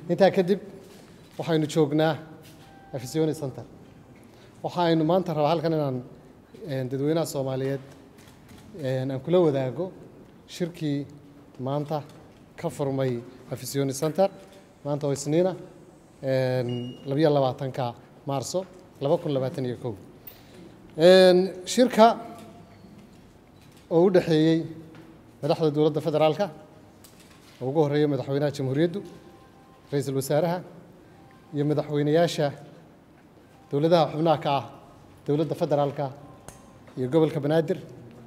intaa kadib waxaynu joognaa afisiyoni center waxaynu maanta rabaa halkan inaan dadweynaha soomaaliyeed aan kula wadaago shirkii maanta ka furmay afisiyoni center maanta oo isniina labayo labaatanka maarso laba kun labaatan iyo kow shirka oo u dhexeeyey madaxda dowladda federaalka oo ugu horreeya madaxweynaha jamhuuriyaddu ra-iisul wasaaraha iyo madaxweynayaasha dowladaha xubnaha ka ah dowladda federaalka iyo gobolka banaadir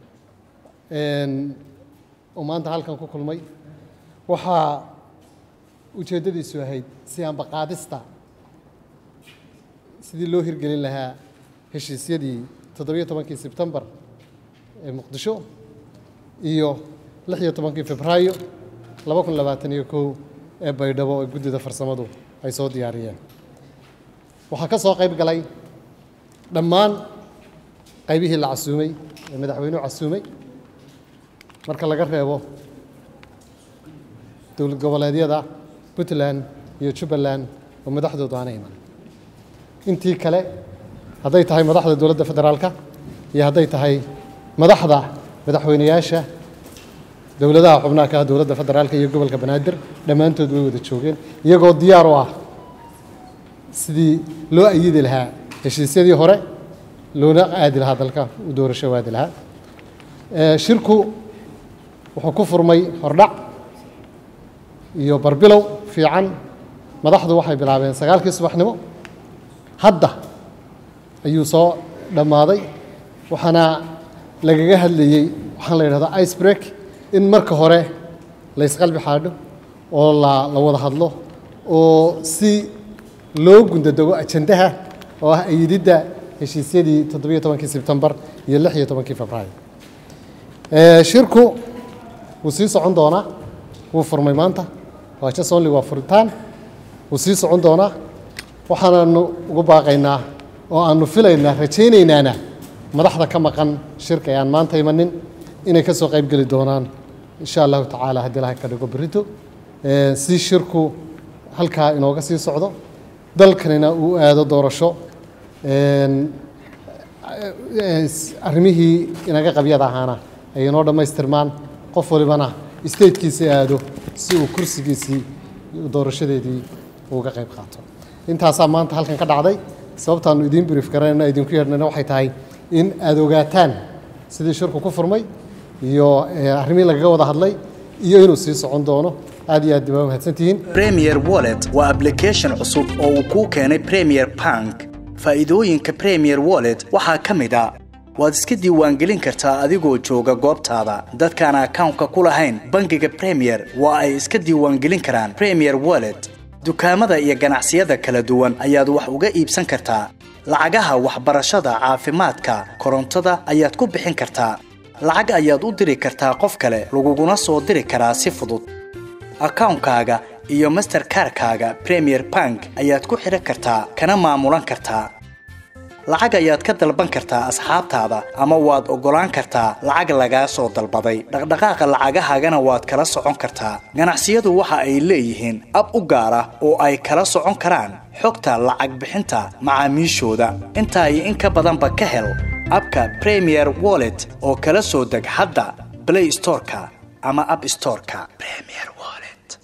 oo maanta halkan ku kulmay waxaa ujeeddadiisu ahayd si ambaqaadista sidii loo hirgelin lahaa heshiisyadii toddobiyo tobankii sebtembar ee muqdisho iyo lix iyo tobankii febraayo laba kun labaatan iyo kow ee baydhabo ee guddida farsamadu ay soo diyaariyeen waxaa ka soo qayb galay dhammaan qaybihii la casuumay ee madaxweynuhu casuumay marka laga reebo dowlad goboleedyada puntland iyo jubbaland oo madaxdoodu aana iman intii kale hadday tahay madaxda dowladda federaalka iyo hadday tahay madaxda madaxweynayaasha dowladaha xubnaha ka ah dowladda federaalka iyo gobolka banaadir dhammaantood way wada joogeen iyagoo diyaar u ah sidii loo ayidi lahaa heshiisyadii hore loona aadi lahaa dalka u doorasho aadi lahaa shirku wuxuu ku furmay hordhac iyo barbilow fiican madaxdu waxay bilaabeen sagaalkii subaxnimo hadda ayuu soo dhammaaday waxaana lagaga hadlayey waxaan la yidhahdaa ice break in marka hore la ysqalbi xaadho oo la la wada hadlo oo si loo gundadego ajandaha oo ah ayididda heshiisyadii toddobiyo tobankii sebtembar iyo lix iyo tobankii febraayo shirku wuu sii socon doonaa wuu furmay maanta waa just only waa furitaan wuu sii socon doonaa waxaananu ugu baaqaynaa oo aanu filaynaa rajaynaynaana madaxda ka maqan shirka ee aan maanta imanin inay ka soo qayb geli doonaan insha allahu tacaala haddii ilahay ka dhigo berito si shirku halkaa inooga sii socdo dalkanina uu aado doorasho arrimihii inaga qabyada ahaana ay inoo dhammaystirmaan qof walibana statekiisii aado si uu kursigiisii doorashadeedii uga qayb qaato intaasaa maanta halkan ka dhacday sababtaanu idiin brief garanayna idinku yeedhnayna waxay tahay in aada ogaataan sidii shirku ku furmay iyo arrimihii lagaga wada hadlay iyo inuu sii socon doono aad iyo aad baa mahadsantihiin premier wallet waa application cusub oo uu kuu keenay premier bank faa'iidooyinka premier wallet waxaa ka mid a waad iska diiwaangelin kartaa adigoo jooga goobtaada dadkaan akawnka ku lahayn bangiga premier waa ay iska diiwaangelin karaan premier wallet dukaamada iyo ganacsiyada kala duwan ayaad wax uga iibsan kartaa lacagaha waxbarashada caafimaadka korontada ayaad ku bixin kartaa lacag ayaad u diri kartaa qof kale laguguna soo diri karaa si fudud akawnkaaga iyo masterkarkaaga premier bank ayaad ku xidhan kartaa kana maamulan kartaa lacag ayaad ka dalban kartaa asxaabtaada ama waad oggolaan kartaa lacag lagaa soo dalbaday dhaqdhaqaaqa lacagahaagana waad kala socon kartaa ganacsiyadu waxa ay leeyihiin ab u gaar ah oo ay kala socon karaan xogta lacag bixinta macaamiishooda intaa iyo in ka badanba ka hel abka premier wallet oo kala soo deg hadda blay storeka ama ab storeka